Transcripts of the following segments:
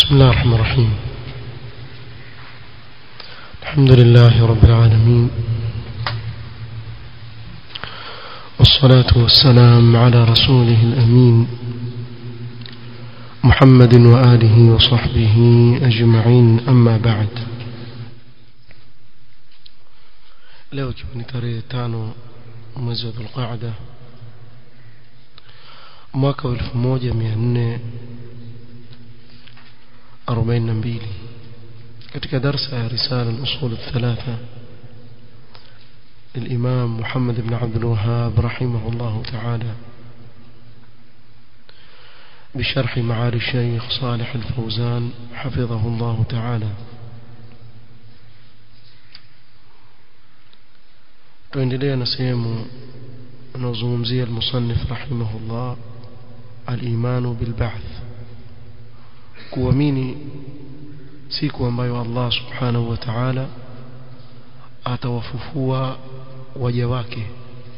بسم الله الرحمن الرحيم الحمد لله رب العالمين والصلاة والسلام على رسوله الأمين محمد وآله وصحبه أجمعين أما بعد leo ikiwa ni tarehe tano mwezi wa dhulqaada mwaka wa elfu moja mia nne arobaini na mbili katika darsa ya risala al-usul الثلاثة الإمام محمد بن عبد الوهاب رحمه الله تعالى بشرح معالي الشيخ صالح الفوزان حفظه الله تعالى tuendelea na sehemu anaozungumzia المصنف رحمه الله الإيمان بالبعث kuamini siku ambayo Allah subhanahu wa ta'ala atawafufua waja wake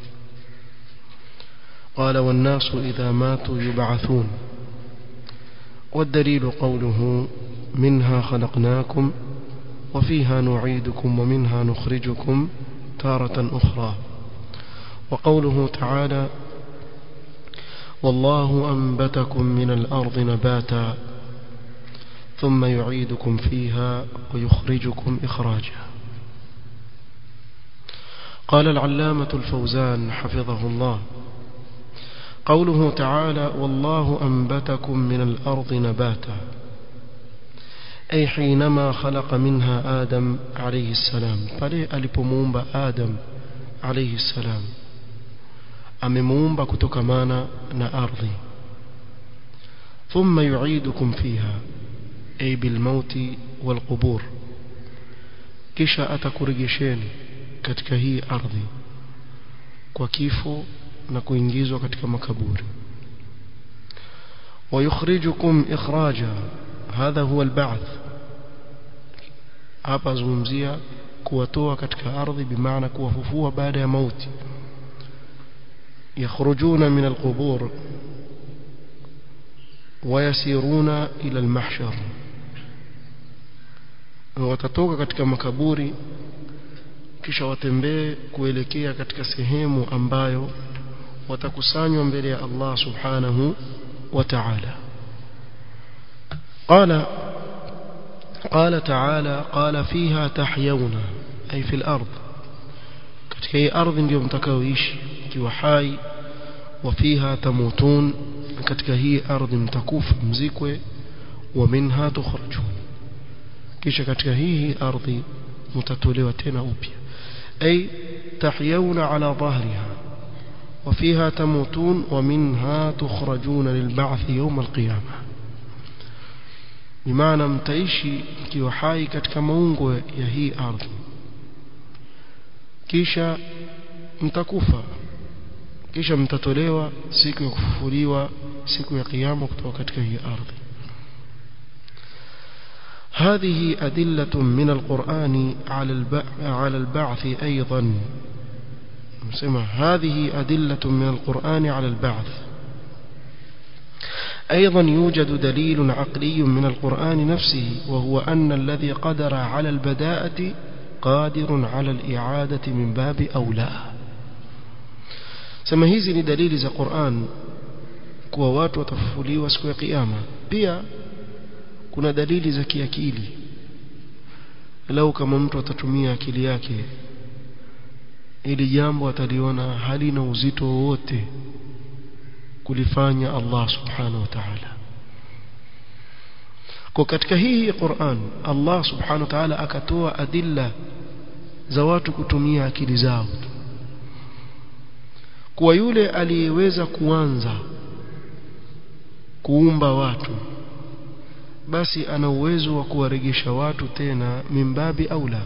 قال والناس إذا ماتوا يبعثون والدليل قوله منها خلقناكم وفيها نعيدكم ومنها نخرجكم تارة أخرى وقوله تعالى والله أنبتكم من الأرض نباتا ثم يعيدكم فيها ويخرجكم إخراجا قال العلامة الفوزان حفظه الله قوله تعالى والله أنبتكم من الأرض نباتا أي حينما خلق منها آدم عليه السلام pale alipomuumba Adam عليه السلام amemuumba kutokamana na ardhi ثم يعيدكم فيها أي بالموت والقبور kisha atakurejesheni katika hii ardhi kwa kifo na kuingizwa katika makaburi ويخرجكم إخراجا هذا هو البعث hapa zungumzia kuwatoa katika ardhi bimaana kuwafufua baada ya mauti yakhrujuna min alqubur wayasiruna ila almahshar watatoka katika makaburi kisha watembee kuelekea katika sehemu ambayo watakusanywa mbele ya Allah subhanahu wa ta'ala قال قال تعالى قال فيها تحيون أي في الأرض katika hii ardhi ndio mtakaoishi ikiwa hai wafiha tamutun katika hii ardhi mtakufa mzikwe wa minha tukhrajun kisha katika hii ardhi mtatolewa tena upya ay tahyawna ala dhahriha وفيها تموتون ومنها تخرجون للبعث يوم القيامه bimaana mtaishi mkiwa hai katika maungo ya hii ardhi kisha mtakufa kisha mtatolewa siku ya kufufuliwa siku ya kiyama kutoka katika hii ardhi هذه أدلة من القرآن على على البعث أيضا نسمع هذه أدلة من القرآن على البعث أيضا يوجد دليل عقلي من القرآن نفسه وهو أن الذي قدر على البداءة قادر على الإعادة من باب أولى sema hizi ni dalili za Qur'an kuwa watu watafufuliwa siku ya kiyama pia kuna dalili za kiakili lau kama mtu atatumia akili yake ili jambo ataliona halina uzito wowote kulifanya Allah subhanahu wa ta'ala kwa katika hii Qur'an Allah subhanahu wa ta'ala akatoa adilla za watu kutumia akili zao kwa yule aliyeweza kuanza kuumba watu basi ana uwezo wa kuwaregesha watu tena mimbabi aula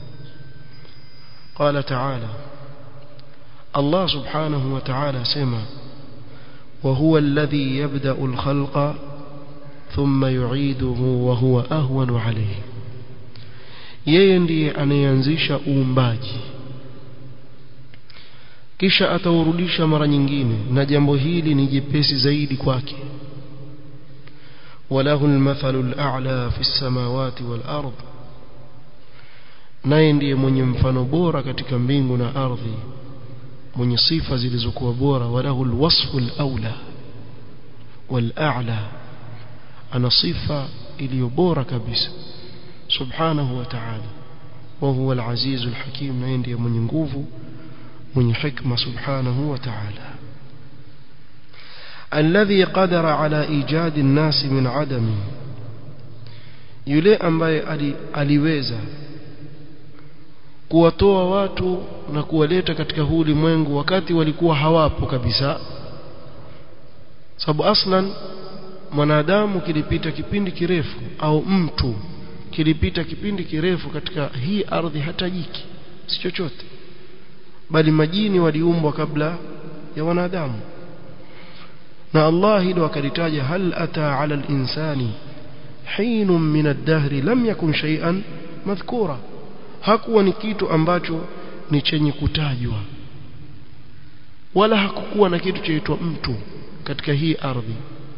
قال تعالى الله سبحانه وتعالى سمع وهو الذي يبدأ الخلق ثم يعيده وهو أهون عليه yeye ndiye anayeanzisha uumbaji kisha ataurudisha mara nyingine na jambo hili ni jepesi zaidi kwake وله المثل الأعلى في السماوات والأرض naye ndiye mwenye mfano bora katika mbingu na ardhi mwenye sifa zilizokuwa bora walahu alwasfu alawla wal'a'la ana sifa iliyo bora kabisa subhanahu wa ta'ala wa huwa al-aziz al-hakim naye ndiye mwenye nguvu mwenye hikma subhanahu wa ta'ala الذي قدر على ايجاد الناس من عدم yule ambaye aliweza kuwatoa watu na kuwaleta katika huu ulimwengu wakati walikuwa hawapo kabisa sababu aslan mwanadamu kilipita kipindi kirefu au mtu kilipita kipindi kirefu katika hii ardhi hata jiki si chochote bali majini waliumbwa kabla ya wanadamu na Allah hilo akalitaja hal ata ala al-insani hinun min ad-dahri lam yakun shay'an madhkura hakuwa ni kitu ambacho ni chenye kutajwa wala hakukuwa na kitu chaitwa mtu katika hii ardhi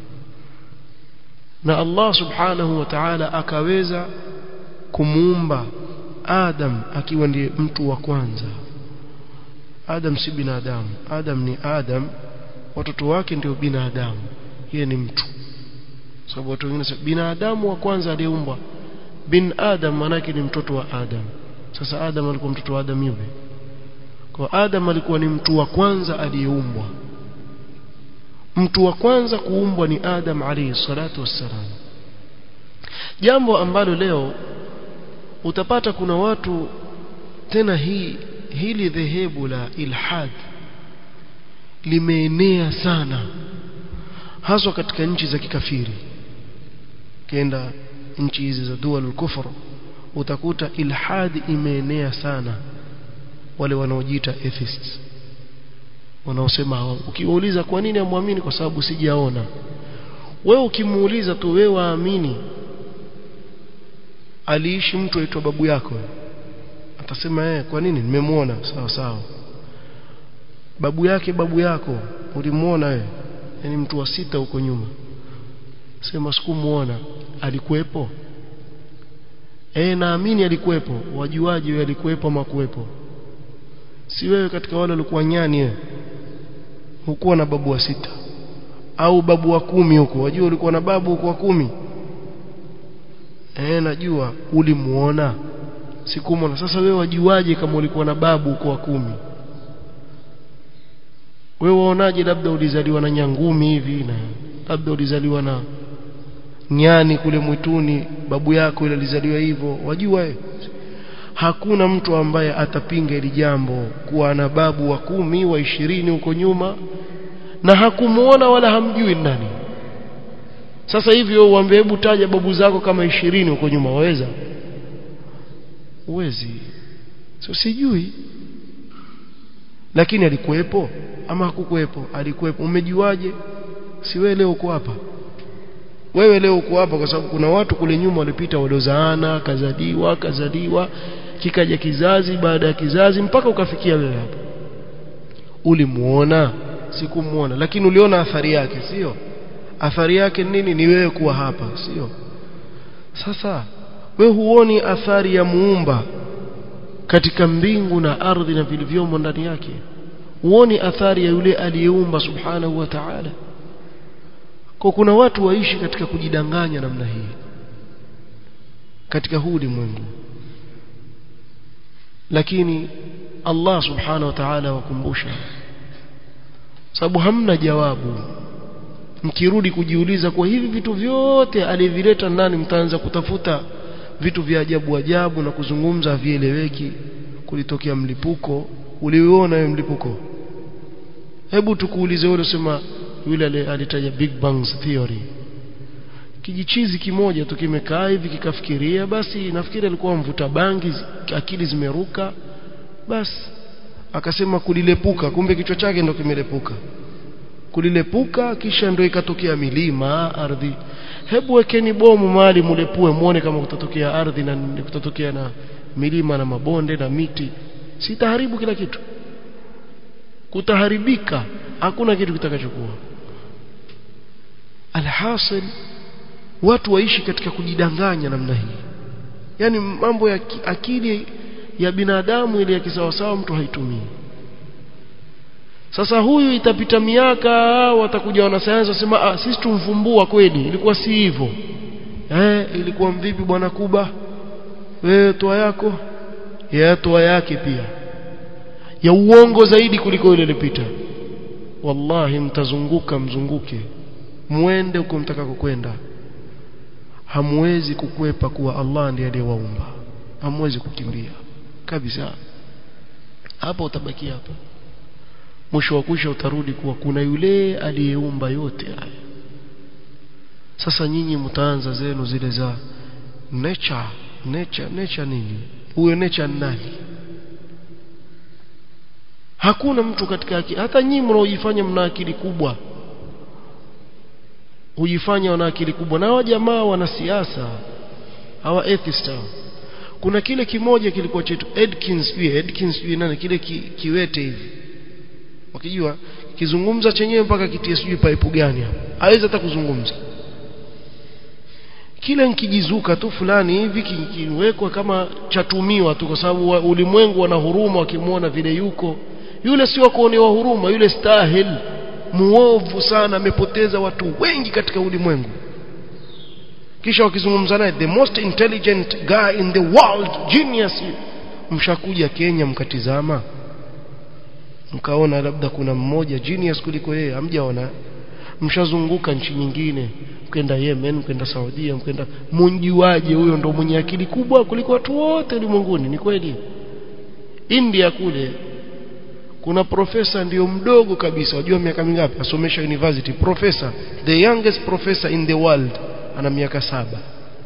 na Allah subhanahu wa ta'ala akaweza kumuumba Adam akiwa ndiye mtu wa kwanza Adam si binadamu Adam ni Adam watoto wake ndio binadamu yeye ni mtu sababu watu wengine binadamu wa kwanza aliyeumbwa bin Adam manake ni mtoto wa Adam sasa Adam alikuwa mtoto wa Adam yupi kwa Adam alikuwa ni mtu wa kwanza aliyeumbwa mtu wa kwanza kuumbwa ni Adam alayhi salatu wassalam jambo ambalo leo utapata kuna watu tena hii hili dhehebu la ilhad limeenea sana haswa katika nchi za kikafiri kenda nchi hizi za dual kufr utakuta ilhad imeenea sana wale wanaojiita atheists wanaosema ukiwauliza kwa nini amwamini kwa sababu sijaona wewe ukimuuliza tu wewe waamini aliishi mtu aitwa babu yako atasema eh kwa nini nimemwona sawa sawa babu yake babu yako ulimuona wewe yani mtu wa sita huko nyuma sema sikumuona alikuwepo eh naamini alikuwepo wajuaji wewe alikuwepo ama kuwepo si wewe katika wale walikuwa nyani wewe hukuwa na babu wa sita au babu wa kumi huko wajua ulikuwa na babu huko wa kumi eh najua ulimuona sikumwona sasa wewe wajuaje kama ulikuwa na babu huko wa kumi wewe waonaje labda ulizaliwa na nyangumi hivi na labda ulizaliwa na nyani kule mwituni babu yako ile alizaliwa hivyo wajua we? hakuna mtu ambaye atapinga hili jambo kuwa na babu wa kumi wa ishirini huko nyuma na hakumuona wala hamjui nani sasa hivi wewe uambie hebu taja babu zako kama ishirini huko nyuma waweza uwezi so sijui lakini alikuwepo ama hakukuwepo alikuwepo umejuaje si wewe leo uko hapa wewe leo uko hapa kwa sababu kuna watu kule nyuma walipita waliozaana kazaliwa kazaliwa kikaja kizazi baada ya kizazi mpaka ukafikia wewe hapa ulimuona sikumuona lakini uliona athari yake sio athari yake nini ni wewe kuwa hapa sio sasa wewe huoni athari ya muumba katika mbingu na ardhi na vilivyomo ndani yake huoni athari ya yule aliyeumba subhanahu wa ta'ala kwa kuna watu waishi katika kujidanganya namna hii katika huu ulimwengu lakini Allah subhanahu wa ta'ala wakumbusha sababu hamna jawabu mkirudi kujiuliza kwa hivi vitu vyote alivileta ndani mtaanza kutafuta vitu vya ajabu ajabu na kuzungumza vieleweki kulitokea mlipuko uliuona wewe mlipuko hebu tukuulize wewe unasema yule alitaja big bang theory kijichizi kimoja tu kimekaa hivi kikafikiria basi nafikiri alikuwa mvuta bangi akili zimeruka basi akasema kulilepuka kumbe kichwa chake ndo kimelepuka kulilepuka kisha ndo ikatokea milima ardhi hebu wekeni bomu mahali mulepue muone kama kutatokea ardhi na kutatokea na milima na mabonde na miti sitaharibu kila kitu kutaharibika hakuna kitu kitakachokuwa alhasil watu waishi katika kujidanganya namna hii yani mambo ya akili ya binadamu ile ya kisawasawa mtu haitumii sasa huyu itapita miaka watakuja wanasayansi wasema ah sisi tumvumbua kweli ilikuwa si hivyo eh ilikuwa mvipi bwana kuba wewe toa yako ya toa yake pia ya uongo zaidi kuliko ile ilipita wallahi mtazunguka mzunguke muende uko mtakako kwenda hamwezi kukwepa kuwa Allah ndiye aliyewaumba hamwezi kukimbia kabisa hapo utabaki hapo mwisho wa kusha utarudi kuwa kuna yule aliyeumba yote haya sasa nyinyi mtaanza zenu zile za nature nature nature nini huyo nature nani hakuna mtu katika akili hata nyinyi mnaojifanya mna akili kubwa hujifanya wana akili kubwa na hawa jamaa wanasiasa hawa atheist hawa kuna kile kimoja kilikuwa chetu Edkins pia Edkins pia nani kile ki, kiwete hivi wakijua kizungumza chenyewe mpaka kitie sijui paipu gani hapo hawezi hata kuzungumza kile nkijizuka tu fulani hivi kiwekwa kama chatumiwa tu kwa sababu ulimwengu wana huruma wakimwona vile yuko yule sio kuonewa huruma yule stahil muovu sana amepoteza watu wengi katika ulimwengu kisha wakizungumza naye the most intelligent guy in the world genius mshakuja Kenya mkatizama mkaona labda kuna mmoja genius kuliko yeye hamjaona mshazunguka nchi nyingine mkenda Yemen mkenda Saudia mkenda munjuaje huyo ndo mwenye akili kubwa kuliko watu wote ulimwenguni ni kweli India kule kuna profesa ndio mdogo kabisa unajua miaka mingapi asomesha university professor the youngest professor in the world ana miaka saba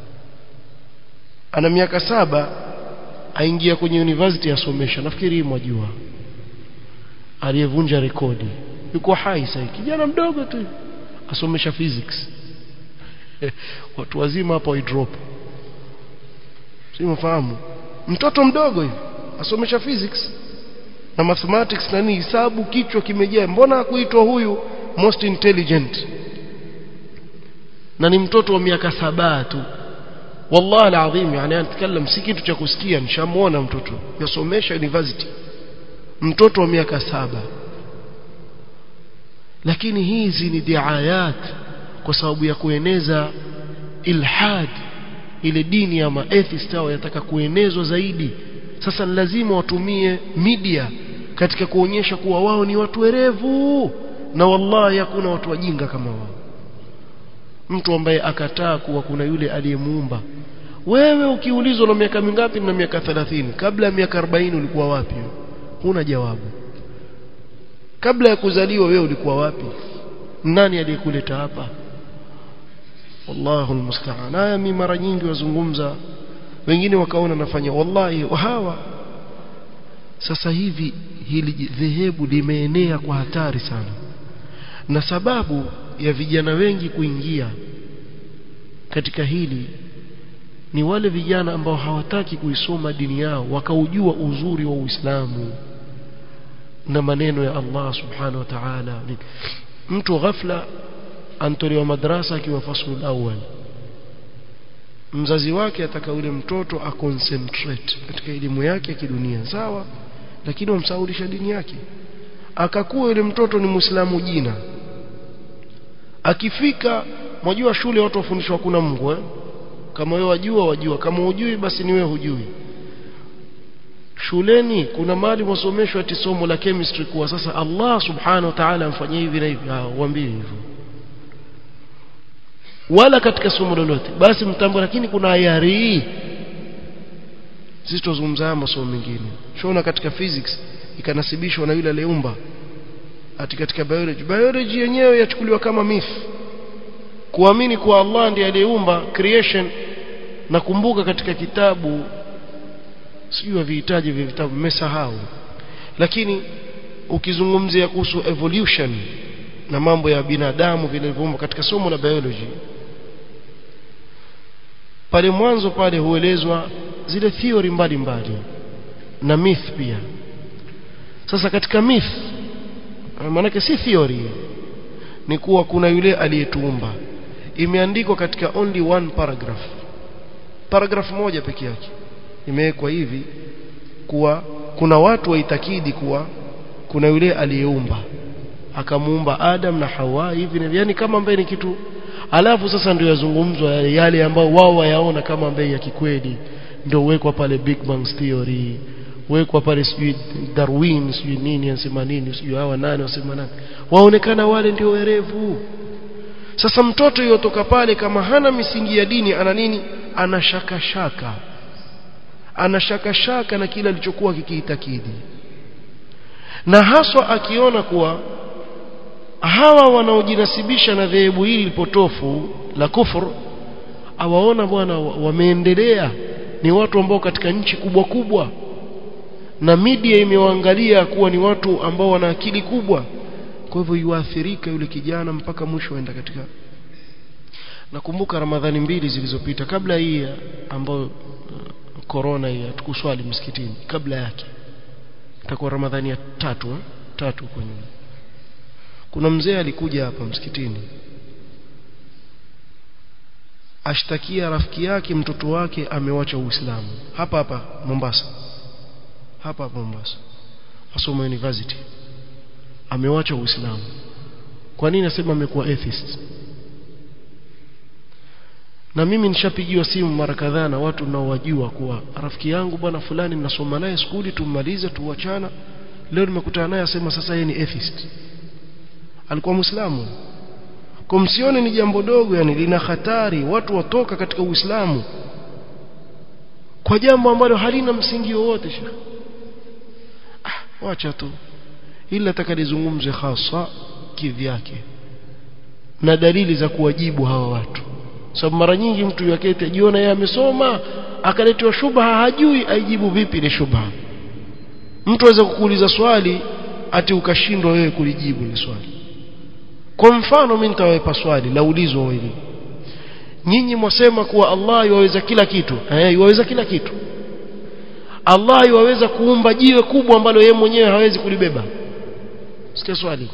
ana miaka saba aingia kwenye university asomesha nafikiri hii mwajua aliyevunja rekodi yuko hai sasa kijana mdogo tu asomesha physics watu wazima hapo drop si mfahamu mtoto mdogo hivi asomesha physics na mathematics na nini hisabu kichwa kimejaa mbona kuitwa huyu most intelligent na ni mtoto wa miaka saba tu wallahi alazim yani anatakalam si kitu cha kusikia nishamuona mtoto yasomesha university mtoto wa miaka saba lakini hizi ni diayat kwa sababu ya kueneza ilhad ile dini ya maatheist hao yataka kuenezwa zaidi sasa ni lazima watumie media katika kuonyesha kuwa wao ni watu werevu na wallahi hakuna watu wajinga kama wao mtu ambaye akataa kuwa kuna yule aliyemuumba wewe ukiulizwa na miaka mingapi na miaka 30 kabla ya miaka 40 ulikuwa wapi huna jawabu kabla ya kuzaliwa wewe ulikuwa wapi nani aliyekuleta hapa wallahu almusta'an haya mimi mara nyingi wazungumza wengine wakaona nafanya wallahi hawa sasa hivi hili dhehebu limeenea kwa hatari sana na sababu ya vijana wengi kuingia katika hili ni wale vijana ambao hawataki kuisoma dini yao wakaujua uzuri wa Uislamu na maneno ya Allah subhanahu wa ta'ala mtu ghafla antolewa madrasa akiwa fasul awal mzazi wake ataka yule mtoto aconcentrate katika elimu yake ya kidunia sawa lakini wamsaulisha dini yake akakuwa yule mtoto ni muislamu jina akifika mwajua shule watu wafundishwa kuna Mungu eh? kama wewe wajua wajua kama hujui basi ni wewe hujui shuleni kuna mali wasomeshwa ati somo la chemistry kuwa sasa Allah subhanahu wa ta'ala amfanyie hivi na hivi ah uambie hivyo wala katika somo lolote basi mtambo lakini kuna ayari sisi tuzungumza masomo mengine shona katika physics ikanasibishwa na yule aliyeumba ati katika biology biology yenyewe yachukuliwa kama myth kuamini kuwa Allah ndiye aliyeumba creation nakumbuka katika kitabu sijui vihitaji vya vitabu mmesahau lakini ukizungumzia kuhusu evolution na mambo ya binadamu vilivyoumbwa katika somo la biology pale mwanzo pale huelezwa zile theory mbalimbali na myth pia sasa katika myth maanake si theory ni kuwa kuna yule aliyetuumba imeandikwa katika only one paragraph paragraph moja peke yake imewekwa hivi kuwa kuna watu waitakidi kuwa kuna yule aliyeumba akamuumba Adam na Hawa hivi na yani kama ambaye ni kitu alafu sasa ndio yazungumzwa yale, yale ambao wao wayaona kama ambaye ya kikweli ndio uwekwa pale Big Bang Theory wekwa pale sijui Darwin sijui nini anasema nini sijui hawa nani wasema nani waonekana wale ndio werevu sasa mtoto yotoka pale kama hana misingi ya dini ana nini ana shaka shaka ana shaka shaka na kile alichokuwa kikiitakidi na haswa akiona kuwa hawa wanaojinasibisha na dhehebu hili lipotofu la kufur awaona bwana wameendelea ni watu ambao katika nchi kubwa kubwa na media imewaangalia kuwa ni watu ambao wana akili kubwa kwa hivyo yuathirika yule kijana mpaka mwisho aenda katika nakumbuka ramadhani mbili zilizopita kabla hii ambayo corona hii hatukuswali msikitini kabla yake itakuwa ramadhani ya tatu eh? tatu kwa nyuma kuna mzee alikuja hapa msikitini ashtakia rafiki yake mtoto wake amewacha uislamu hapa hapa Mombasa hapa hapa Mombasa asoma university amewacha uislamu kwa nini nasema amekuwa atheist na mimi nishapigiwa simu mara kadhaa na watu naowajua kuwa rafiki yangu bwana fulani ninasoma naye skuli tummalize tuachana leo nimekutana naye asema sasa yeye ni atheist alikuwa muislamu kwa msione ni jambo dogo yani lina hatari watu watoka katika uislamu kwa jambo ambalo halina msingi wowote shekhi ah wacha tu ila atakalizungumze hasa kivyake na dalili za kuwajibu hawa watu sababu mara nyingi mtu yakete ajiona yeye amesoma akaletewa shubha hajui aijibu vipi ile shubha mtu aweza kukuuliza swali ati ukashindwa wewe kulijibu ile swali kwa mfano mimi nitawapa swali laulizwa wewe nyinyi mwasema kuwa Allah yuwaweza kila kitu eh yuwaweza kila kitu Allah yuwaweza kuumba jiwe kubwa ambalo yeye mwenyewe hawezi kulibeba sikia swali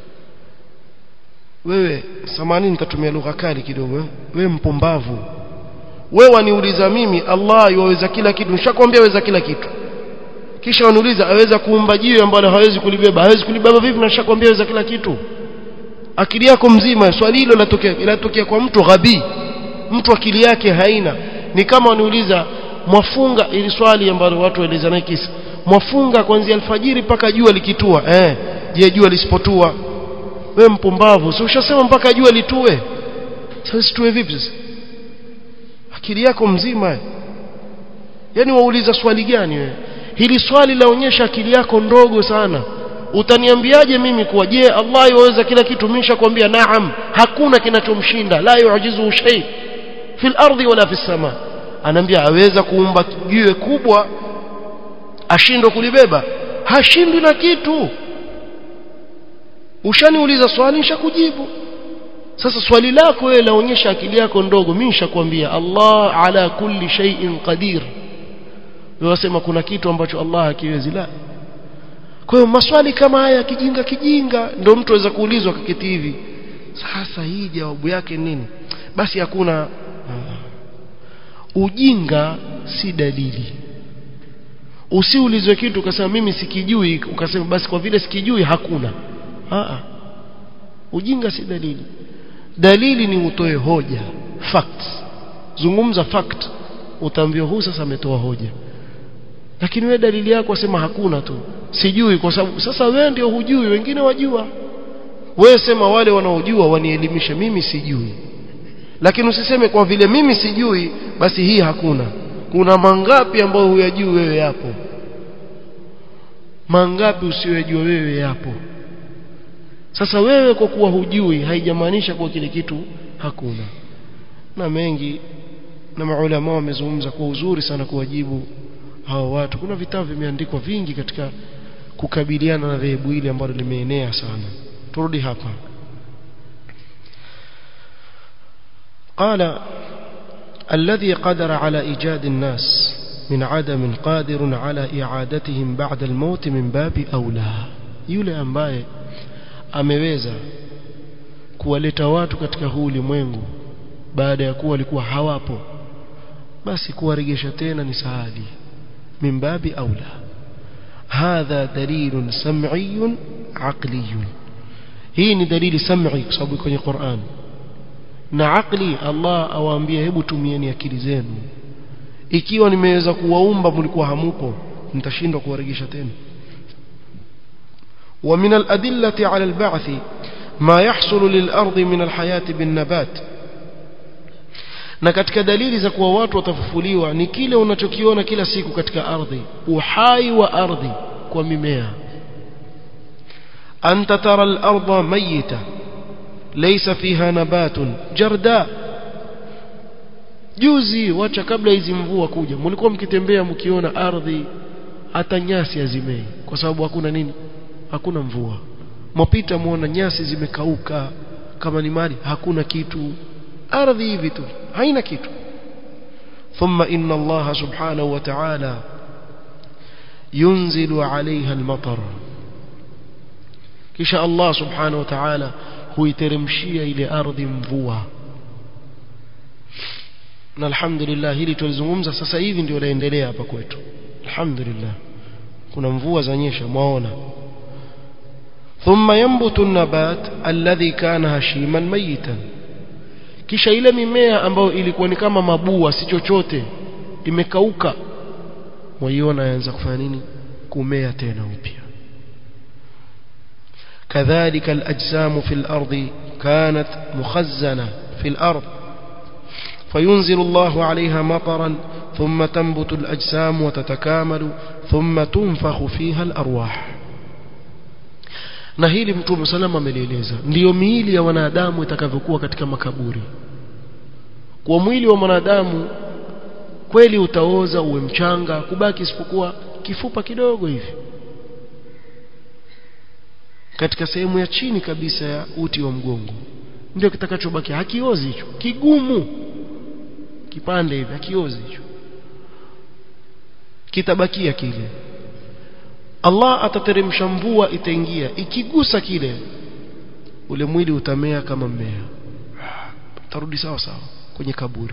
wewe samani nitatumia lugha kali kidogo wewe mpumbavu wewe waniuliza mimi Allah yuwaweza kila kitu nishakwambia aweza kila kitu kisha waniuliza aweza kuumba jiwe ambalo hawezi kulibeba hawezi kulibeba vipi na nishakwambia aweza kila kitu akili yako mzima swali hilo latokea latokea kwa mtu ghabi mtu akili yake haina ni kama waniuliza mwafunga ili swali ambalo watu waeleza naye kisa mwafunga kuanzia alfajiri mpaka jua likitua eh je jua lisipotua wewe mpumbavu si ushasema mpaka jua litue sasa situe vipi sasa akili yako mzima yani wauliza swali gani wewe hili swali laonyesha akili yako ndogo sana utaniambiaje mimi kuwa je Allah yaweza kila kitu mimi nishakwambia naam hakuna kinachomshinda la yujizu shay fil ardi wala fis sama anaambia aweza kuumba jiwe kubwa ashindwe kulibeba hashindwi na kitu ushaniuliza swali nishakujibu sasa swali lako wewe laonyesha akili yako ndogo mimi nishakwambia Allah ala kulli shay'in qadir wewe kuna kitu ambacho Allah hakiwezi la kwa hiyo maswali kama haya kijinga kijinga ndio mtu aweza kuulizwa kaketi hivi sasa hii jawabu yake nini basi hakuna ujinga si dalili usiulizwe kitu ukasema mimi sikijui ukasema basi kwa vile sikijui hakuna Aa. ujinga si dalili dalili ni utoe hoja facts zungumza fact utaambiwa huu sasa ametoa hoja lakini wewe dalili yako wasema hakuna tu sijui kwa sababu sasa wewe ndio hujui wengine wajua wewe sema wale wanaojua wanielimishe mimi sijui lakini usiseme kwa vile mimi sijui basi hii hakuna kuna mangapi ambayo huyajui wewe yapo mangapi usiyojua wewe yapo sasa wewe kwa kuwa hujui haijamaanisha kuwa kile kitu hakuna na mengi na maulama wamezungumza kwa uzuri sana kuwajibu hawa watu kuna vitabu vimeandikwa vingi katika kukabiliana na dhehebu hili ambalo limeenea sana turudi hapa قال الذي قدر على إيجاد الناس من عدم قادر على إعادتهم بعد الموت من باب أولى yule ambaye ameweza kuwaleta watu katika huu ulimwengu baada ya kuwa walikuwa hawapo basi kuwaregesha tena ni sahali min babi aula hadha dalilun sam'iyun aqliyun hii ni dalili sam'i kwa sababu kwenye Qur'an na aqli Allah awaambia hebu tumieni akili zenu ikiwa nimeweza kuwaumba mlikuwa hamupo nitashindwa kuwarejesha tena ومن الأدلة على البعث ما يحصل للأرض من الحياة بالنبات na katika dalili za kuwa watu watafufuliwa ni kile unachokiona kila siku katika ardhi uhai wa ardhi kwa mimea anta tara al-ardha mayita laysa fiha nabatun jarda juzi wacha kabla hizi mvua kuja mlikuwa mkitembea mkiona ardhi hata nyasi hazimei kwa sababu hakuna nini hakuna mvua mwapita muona nyasi zimekauka kama ni mali hakuna kitu ardhi hivi tu haina kitu ثم إن الله سبحانه وتعالى ينزل عليها المطر kisha Allah subhanahu wa ta'ala huiteremshia ile ardhi mvua na alhamdulillah hili tulizungumza sasa hivi ndio laendelea hapa kwetu alhamdulillah kuna mvua zanyesha mwaona ثم ينبت النبات الذي كان هشيما ميتا kisha ile mimea ambayo ilikuwa ni kama mabua si chochote imekauka waiona yaanza kufanya nini kumea tena upya كذلك الأجسام في الأرض كانت مخزنة في الأرض فينزل الله عليها مطرا ثم تنبت الأجسام وتتكامل ثم تنفخ فيها الأرواح na hili mtume salama amelieleza ndiyo miili ya wanadamu itakavyokuwa katika makaburi kwa mwili wa mwanadamu kweli utaoza uwe mchanga kubaki isipokuwa kifupa kidogo hivi katika sehemu ya chini kabisa ya uti wa mgongo ndio kitakachobaki hakiozi hicho kigumu kipande hivi hakiozi hicho kitabakia kile Allah atateremsha mvua itaingia ikigusa kile ule mwili utamea kama mmea utarudi sawa sawa kwenye kaburi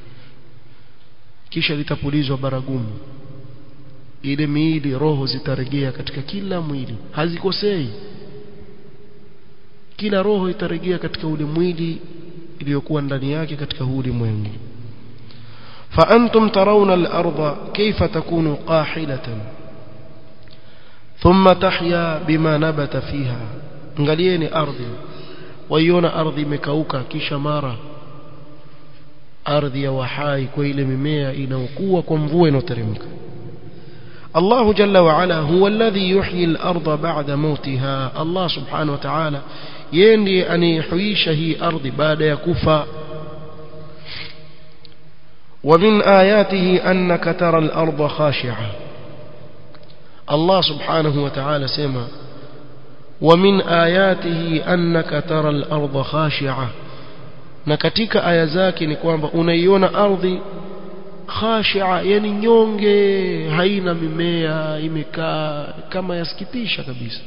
kisha litapulizwa baragumu ile miili roho zitarejea katika kila mwili hazikosei kila roho itarejea katika ule mwili iliyokuwa ndani yake katika huu ulimwengu فأنتم ترون الأرض كيف تكون قاحلة ثم تحيا بما نبت فيها angalieni ardhi waiona ardhi imekauka kisha mara ardhi ya wahai kwa ile mimea inayokuwa kwa mvua inayoteremka الله جل وعلا هو الذي يحيي الأرض بعد موتها الله سبحانه وتعالى يندي أن يحييش هي أرض بعد يكفى ومن آياته أنك ترى الأرض خاشعة الله سبحانه وتعالى سمع ومن آياته أنك ترى الأرض خاشعة na katika aya zake ni kwamba unaiona ardhi khashia yani nyonge haina mimea imekaa kama yasikitisha kabisa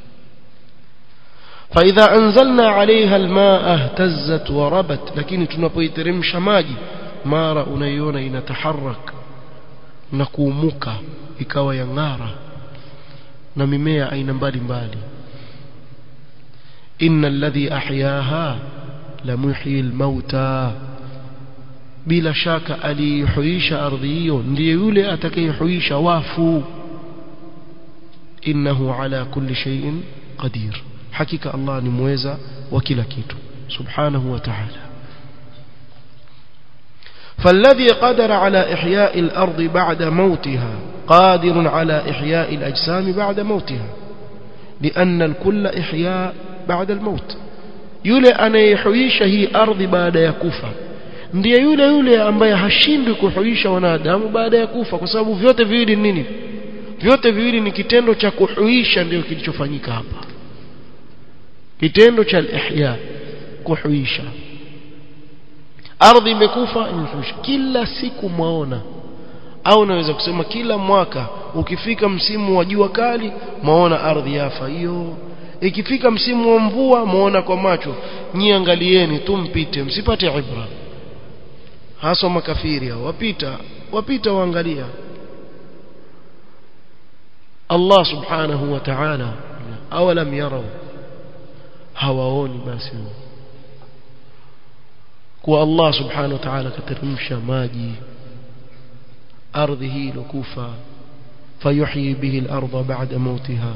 فإذا أنزلنا عليها الماء اهتزت وربت lakini tunapoiteremsha maji mara unaiona inataharak na kuumuka ikawa yang'ara na mimea aina mbalimbali inna alladhi ahyaha la muhyi almauta bila shaka aliihuisha ardhi hiyo ndiye yule atakayehuisha wafu innahu ala kulli shay'in qadir hakika Allah ni muweza wa kila kitu subhanahu wa ta'ala فالذي قدر على إحياء الأرض بعد موتها قادر على إحياء الأجسام بعد موتها لأن الكل إحياء بعد الموت yule anayehuisha hii ardhi baada ya kufa ndiye yule yule ambaye hashindwi kuhuisha wanadamu baada ya kufa kwa sababu vyote viwili ni nini vyote viwili ni kitendo cha kuhuisha ndio kilichofanyika hapa kitendo cha ihya kuhuisha ardhi imekufa imehuisha kila siku mwaona au naweza kusema kila mwaka ukifika msimu wa jua kali mwaona ardhi yafa hiyo ikifika msimu wa mvua muona kwa macho nyi angalieni tu mpite msipate ibra hasa makafiri hao wapita wapita waangalia Allah subhanahu wa ta'ala awalam yarau hawaoni basi kwa Allah subhanahu wa ta'ala kateremsha maji ardhi hii ilokufa fayuhyi bihi al-ardha ba'da mautiha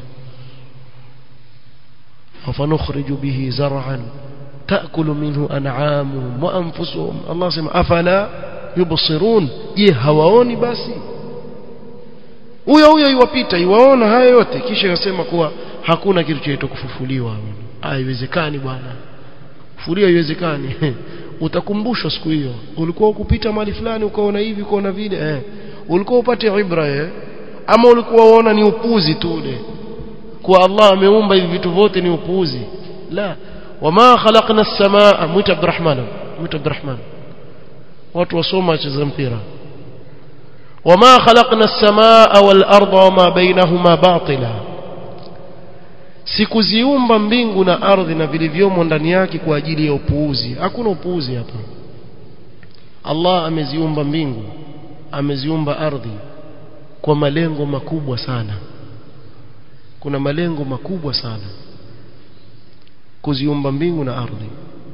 وفنخرج به زرعا تأكل منه أنعامهم وأنفسهم الله سمع أفلا يبصرون je hawaoni basi huyo huyo iwapita iwaona haya yote kisha yasema kuwa hakuna kitu chaitwa kufufuliwa haiwezekani bwana kufufuliwa haiwezekani utakumbushwa siku hiyo ulikuwa ukupita mahali fulani ukaona hivi ukaona vile eh ulikuwa upate ibra eh ama ulikuwa uona ni upuzi tu ule kuwa Allah ameumba hivi vitu vyote ni upuzi la wama khalaqna as-samaa mwita Abdurrahman mwita Abdurrahman watu wasoma wacheza mpira wama khalaqna as-samaa wal arda wama bainahuma batila sikuziumba mbingu na ardhi na vilivyomo ndani yake kwa ajili ya upuuzi hakuna upuuzi hapa Allah ameziumba mbingu ameziumba ardhi kwa malengo makubwa sana kuna malengo makubwa sana kuziumba mbingu na ardhi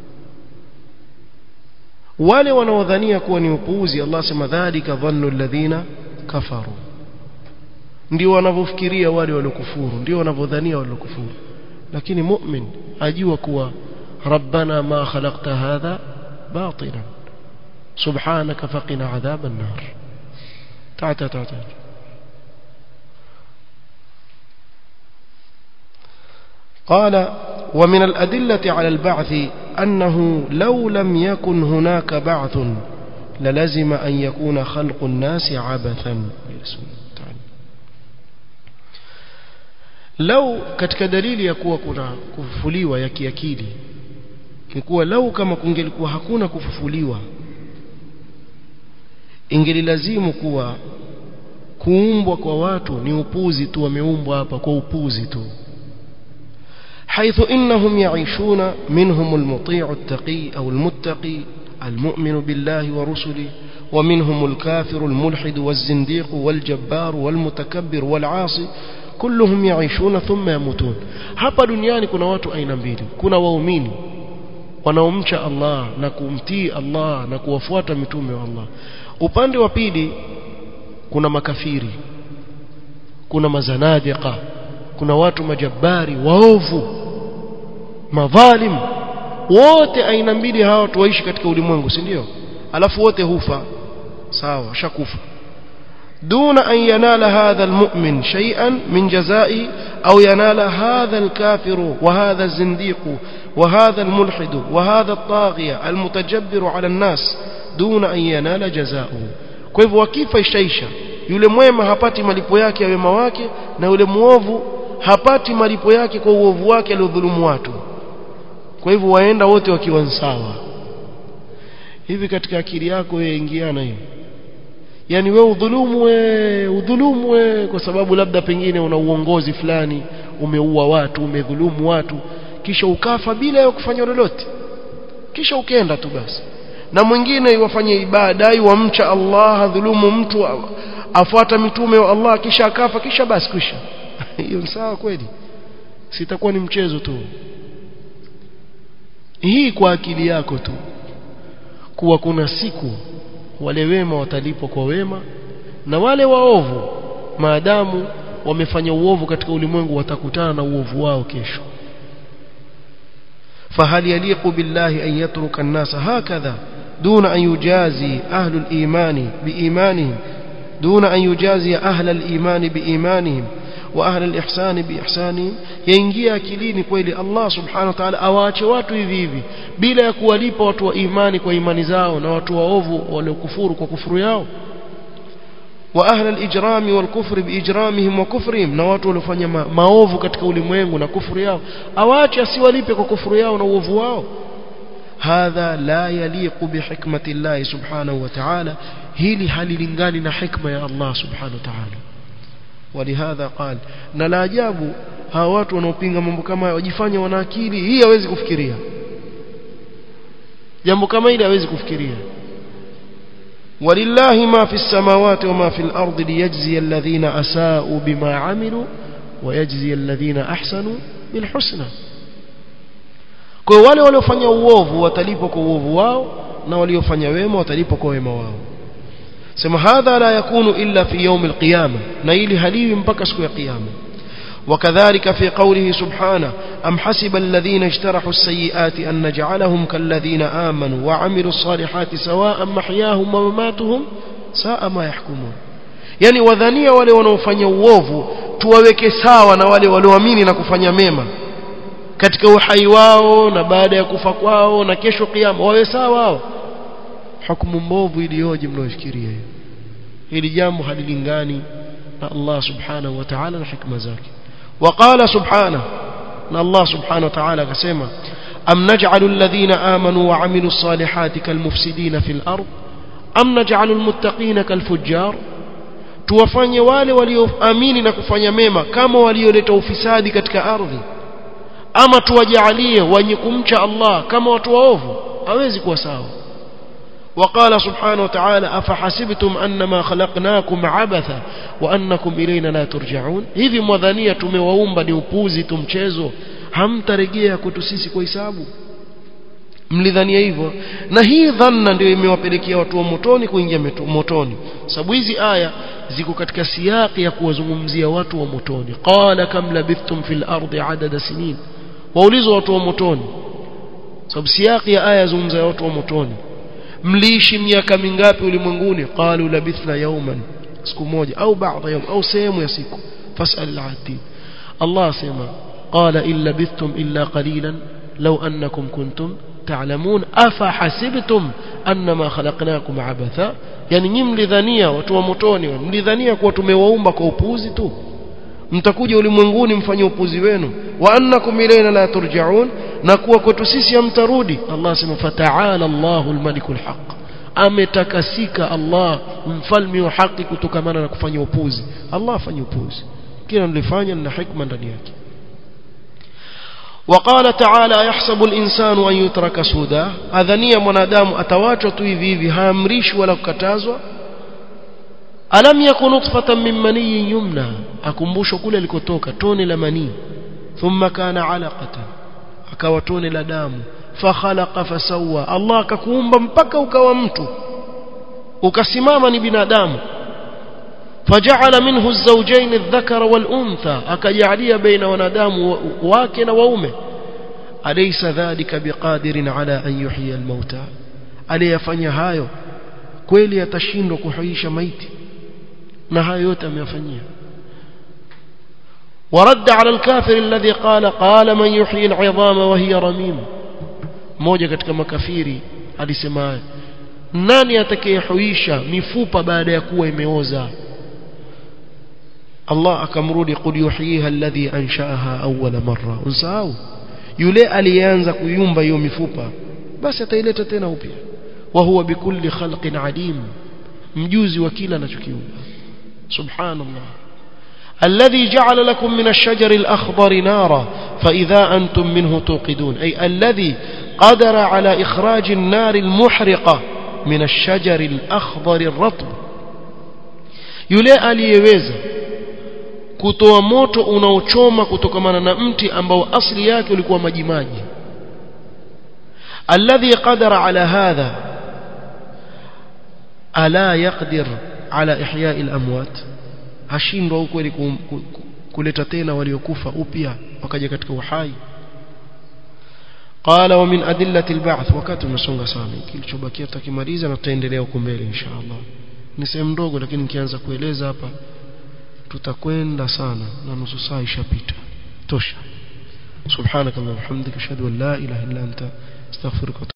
wale wanaodhania kuwa ni upuuzi Allah sema dhalika dhannu alladhina kafaru ndio wanavyofikiria wale waliokufuru ndio wanavyodhania waliokufuru lakini mu'min ajua kuwa rabbana ma khalaqta hadha batilan subhanaka faqina adhaban nar ta'ata ta'ata قال ومن الأدلة على البعث أنه لو لم يكن هناك بعث للزم أن يكون خلق الناس عبثا لو katika dalili ya kuwa kuna kufufuliwa ya kiakili ni kuwa lau kama kungelikuwa hakuna kufufuliwa ingelilazimu kuwa kuumbwa kwa watu ni upuzi tu wameumbwa hapa kwa upuzi tu حيث إنهم يعيشون منهم المطيع التقي أو المتقي المؤمن بالله ورسله ومنهم الكافر الملحد والزنديق والجبار والمتكبر والعاصي كلهم يعيشون ثم يموتون hapa duniani kuna watu aina mbili kuna waumini wanaomcha Allah na kumtii Allah na kuwafuata mitume wa Allah upande wa pili kuna makafiri kuna mazanadiqa kuna watu majabari waovu madhalim wote aina mbili hawa watu waishi katika ulimwengu si ndio alafu wote hufa sawa shakufa دون أن ينال هذا المؤمن شيئا من جزائه أو ينال هذا الكافر وهذا الزنديق وهذا الملحد وهذا الطاغية المتجبر على الناس دون أن ينال جزاؤه كيف وكيف يشيش yule mwema hapati malipo yake ya wema wake na yule muovu hapati malipo yake kwa uovu wake aliodhulumu watu kwa hivyo waenda wote wakiwa sawa hivi katika akili yako wewe ingiana hiyo yani wewe udhulumu we udhulumu we kwa sababu labda pengine una uongozi fulani umeua watu umedhulumu watu kisha ukafa bila ya kufanya lolote kisha ukenda tu basi na mwingine iwafanye ibada iwamcha Allah adhulumu mtu afuata mitume wa Allah kisha akafa kisha basi kisha hiyo ni sawa kweli sitakuwa ni mchezo tu hii kwa akili yako tu kuwa kuna siku wale wema watalipwa kwa wema na wale waovu maadamu wamefanya uovu katika ulimwengu watakutana na uovu wao kesho فهل يليق بالله أن يترك الناس هكذا دون أن يجازي أهل الإيمان بإيمانهم دون أن يجازي أهل الإيمان بإيمانهم وأهل الإحسان بإحسانهم ينجي akilini kweli Allah subhanahu wa ta'ala awaache watu hivi hivi bila ya kuwalipa watu wa imani kwa imani zao na watu waovu waliokufuru kwa kufuru yao wa ahla al-ijrami wal kufri biijramihim wa kufrihim na watu waliofanya ma maovu katika ulimwengu na kufuru yao awaache asiwalipe kwa kufuru yao na uovu wao hadha la yaliqu bihikmati Allah subhanahu wa ta'ala hili halilingani na hikma ya Allah subhanahu wa ta'ala ولهذا قال na la ajabu hawa watu wanaopinga mambo kama haya wajifanya wana akili hii hawezi kufikiria jambo kama hili hawezi kufikiria ولله ما في السماوات وما في الأرض ليجزي الذين أساءوا بما عملوا ويجزي الذين أحسنوا بالحسنى kwa wale waliofanya uovu watalipwa kwa uovu wao na waliofanya wema watalipwa kwa wema wao sema hadha la yakunu illa fi yawm alqiyama na ili haliwi mpaka siku ya kiyama وكذلك في قوله سبحانه أم حسب الذين اجترحوا السيئات أن نجعلهم كالذين آمنوا وعملوا الصالحات سواء محياهم ومماتهم ساء ما يحكمون يعني وذنيا wale wanaofanya uovu tuwaweke sawa na wale walioamini na kufanya mema katika uhai wao na baada ya kufa kwao na kesho kiyama wawe sawa wao hukumu mbovu iliyoje mnaofikiria hiyo hili jambo halilingani na Allah subhanahu wa ta'ala na hikma zake وقال سبحانه ان الله سبحانه وتعالى كسما ام نجعل الذين امنوا وعملوا الصالحات كالمفسدين في الارض ام نجعل المتقين كالفجار tuwafanye wale walioamini na kufanya mema kama walioleta ufisadi katika ardhi ama tuwajalie wenye kumcha Allah kama watu waovu hawezi kuwa sawa وقال سبحانه وتعالى أفحسبتم أنما خلقناكم عبثا وأنكم إلينا لا ترجعون hivi mwadhania tumewaumba ni upuzi tu mchezo hamtarejea kwetu sisi kwa hisabu mlidhania hivyo na hii dhanna ndio imewapelekea watu wa motoni kuingia motoni sababu hizi aya ziko katika siyaki ya kuwazungumzia watu wa motoni qala kam labithtum fil ardi adada sinin waulizwa watu wa motoni sababu siyaki ya aya zungumza watu wa motoni mliishi miaka mingapi ulimwenguni qalu labithna yawman siku moja au baadhi yawm au sehemu ya siku fasal al-adid Allah asema qala in labithtum illa qalilan law annakum kuntum ta'lamun afa hasibtum annama khalaqnakum abatha yani nyinyi mlidhania watu wa motoni mlidhania kuwa tumewaumba kwa upuzi tu mtakuja ulimwenguni mfanye upuzi wenu wa annakum ilayna la turja'un na kuwa kwetu sisi hamtarudi Allah asema fata'ala Allahul malikul haq ametakasika Allah mfalme wa haki kutokamana na kufanya upuzi Allah afanye upuzi kila nilifanya na hikma ndani yake وقال تعالى يحسب الإنسان أن يترك سودا أذنيا منادام أتواجه tu hivi hivi haamrishwi wala kukatazwa alam yakun nutfatan min maniyin yumna akumbushwa kule alikotoka tone la manii thumma kana alaqatan akawa tone la damu fakhalaqa fasawa Allah akakuumba mpaka ukawa mtu ukasimama ni binadamu فجعل منه الزوجين الذكر والأنثى أكجعليا بين ونادام واكن وأمه أليس ذلك بقادر على أن يحيي الموتى aliyefanya hayo kweli atashindwa kuhuisha maiti na hayo yote ameyafanyia ورد على الكافر الذي قال قال من يحيي العظام وهي رميم mmoja katika makafiri alisema nani atakayehuisha mifupa baada ya kuwa imeoza Allah akamrudi qul yuhyiha alladhi anshaaha awwala marra usahau yule aliyeanza kuyumba hiyo mifupa basi ataileta tena upya wa huwa bikulli khalqin alim mjuzi wa kila anachokiumba subhanallah الذي جعل لكم من الشجر الأخضر نارا فإذا أنتم منه توقدون أي الذي قدر على إخراج النار المحرقة من الشجر الأخضر الرطب yule aliyeweza kutoa moto unaochoma kutokamana na mti ambao asili yake ulikuwa majimaji alladhi qadara ala hadha ala yaqdir ala ihya'i al-amwat hashindwa ukweli kuleta tena waliokufa upya wakaja katika uhai قال ومن أدلة البعث wakati umesonga sana kilichobakia tutakimaliza na tutaendelea huko mbele inshallah ni sehemu ndogo lakini nikianza kueleza hapa tutakwenda sana na nusu saa ishapita tosha subhanakallahumma hamdika ashhadu an la ilaha illa anta astaghfiruka